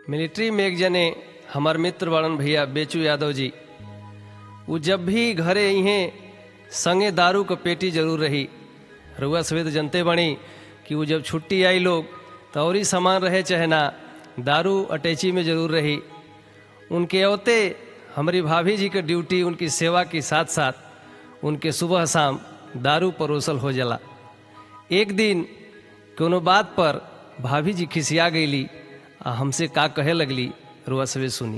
military में एक जने हमार मित्र बड़न भैया बेचू यादव जी वो जब भी घरे इहें संगे दारू क पेटी जरूर रही रुआ सवेद जनते बनी कि वो जब छुट्टी आई लोग तो और ही सामान रहे चाहे ना दारू अटैची में जरूर रही उनके अवते हमारी भाभी जी के ड्यूटी उनकी सेवा के साथ साथ उनके सुबह शाम दारू परोसल हो जाला एक दिन कोनो बात पर भाभी जी खिसिया गईली आ हमसे का कहे लगली रुआ सवे सुनी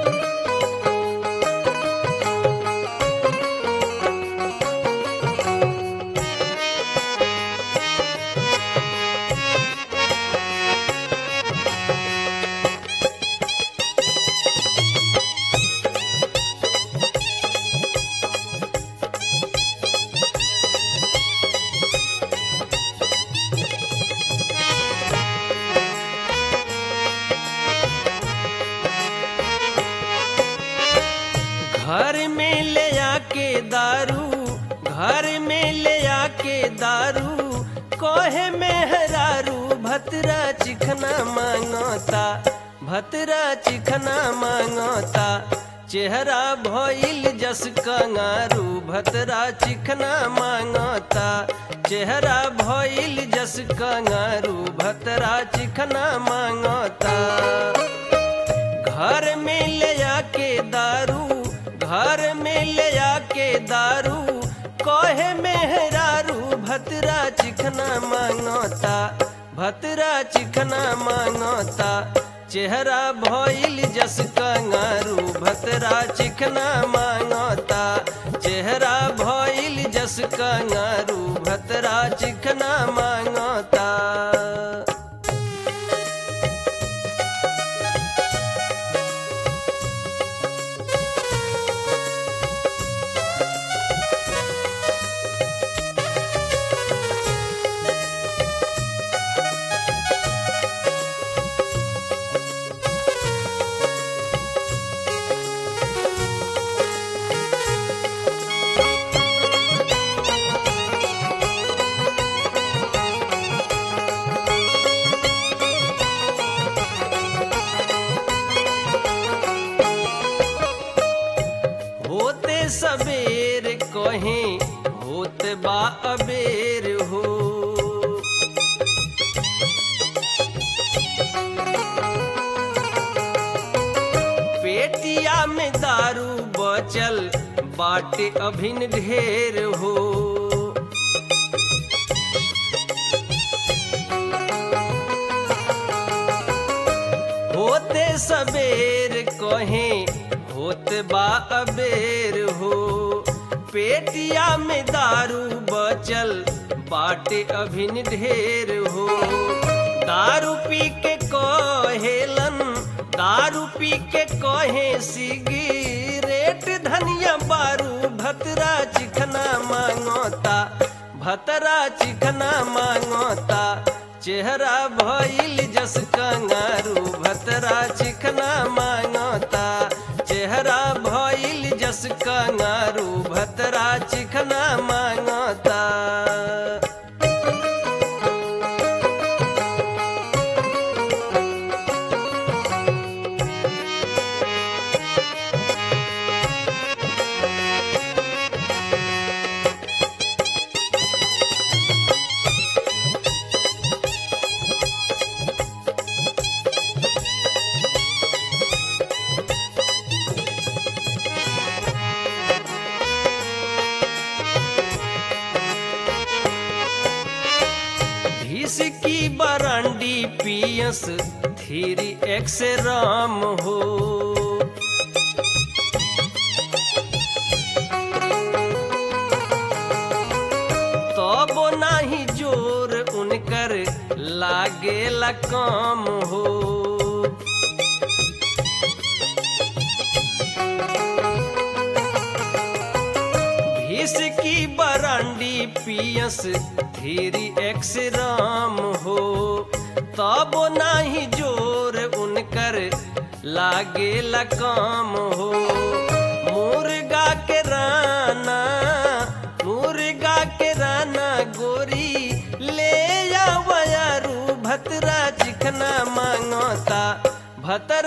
घर में ले आके दारू घर में ले आके दारू कोहे में हरारू भतरा चिखना मांगता भतरा चिखना मांगता चेहरा भइल जस कंगारू भतरा चिखना मांगता चेहरा भइल जस कंगारू भतरा चिखना मांगता घर में ले आके दारू घर में ले आके दारू कोहे मेहरारू भतरा चिखना मांगता भतरा चिखना मांगता चेहरा भइल जस कंगारू भतरा चिखना मांगता चेहरा भइल जस कंगारू भतरा चिखना मांगता होते सबेर कहीं होते बा अबेर हो पेटिया में दारू बचल बाटे अभिन ढेर हो होते सबेर कहीं होत बा अबेर हो पेटिया में दारू बचल बाटे अभिन ढेर हो दारू पी के कहेलन दारू पी के कहे सिगरेट धनिया बारू भतरा चिखना मांगता भतरा चिखना मांगता चेहरा भइल जस कंगारू भतरा चिखना मांगता चेहरा भइल जस कंगारू भतरा चिखना मांगता भीस की बरांडी पियस थीरी एक्स राम हो तब नाही जोर उनकर लागेला काम हो भीस की बरांडी पियस धीरी एक्स राम हो तब नाही जोर उनकर लागेला काम हो मुर्गा के राना मुर्गा के राना गोरी ले या वयारू भतरा चिखना मांगता भतरा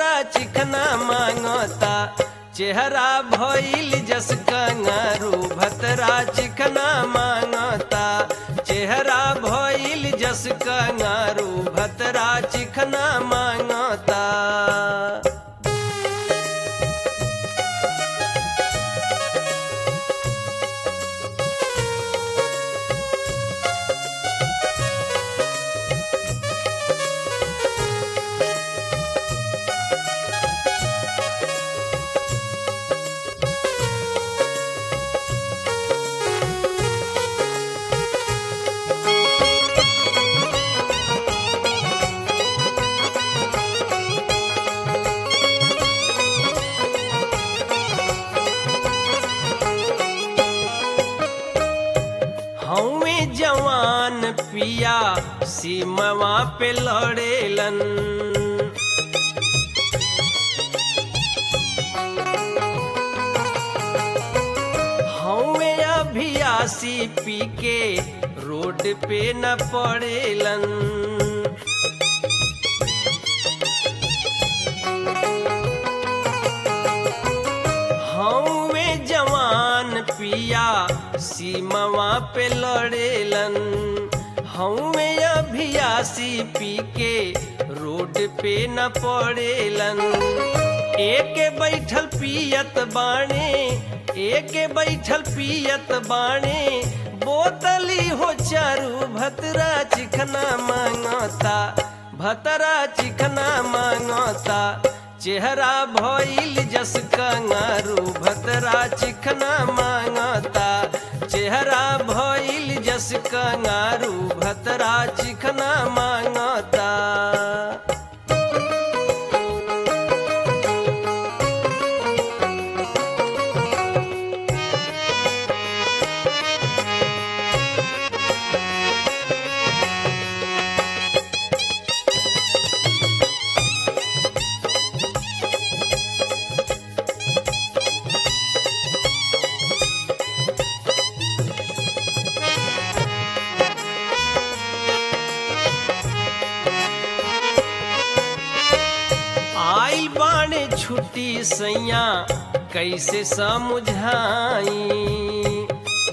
चिखना मांगता चेहरा भइल जस कंगारू भतरा चिखना मांगता चेहरा भइल जस कंगारू भतरा चिखना मांगता हवे जवान पिया सीमवा पे लड़ेलन हवे अभियासी पी के रोड पे न पड़ेलन हवे जवान पिया सीमवा पे लड़ेलन हवे अभियासी पी के रोड पे न पड़ेलन एक बैठल पियत बाणे एक बैठल पियत बाणे बोतली हो चारू भतरा चिखना मांगता भतरा चिखना मांगता चेहरा भइल जस कंगारू भतरा चिखना मांगता चेहरा भइल जस कंगारू भतरा चिखना मांगता आइल बाणे छुट्टी सैया कैसे समझाई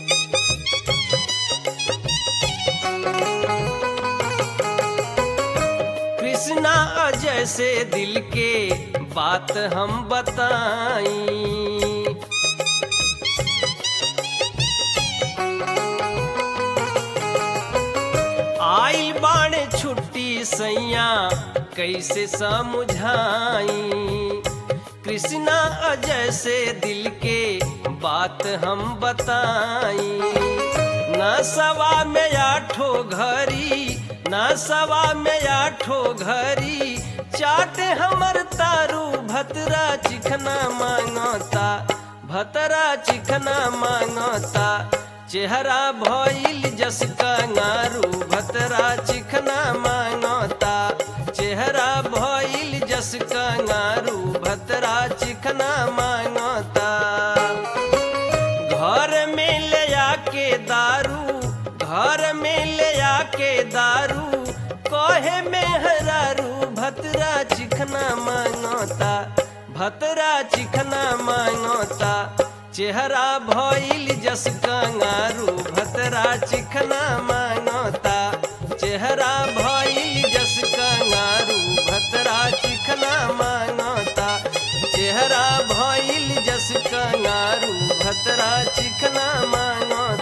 कृष्णा अजय से दिल के बात हम बताई आइल बाणे छुट्टी सैया कैसे समझाई कृष्णा अजय से दिल के बात हम बताई न सवा में आठो घरी न सवा में आठो घरी चाटे हमर तारू भतरा चिखना मांगता भतरा चिखना मांगता चेहरा भइल जस कंगारू भतरा चिखना मांगता चेहरा भइल जस कंगारू भतरा चिखना मांगता घर में ले आके दारू घर में ले आके दारू कहे में हरारू भतरा चिखना मांगता भतरा चिखना मांगता चेहरा भइल जस कंगारू भतरा चिखना मांगता चेहरा भइल जस कंगारू भतरा चिखना मांगता चेहरा भइल जस कंगारू भतरा चिखना मांगता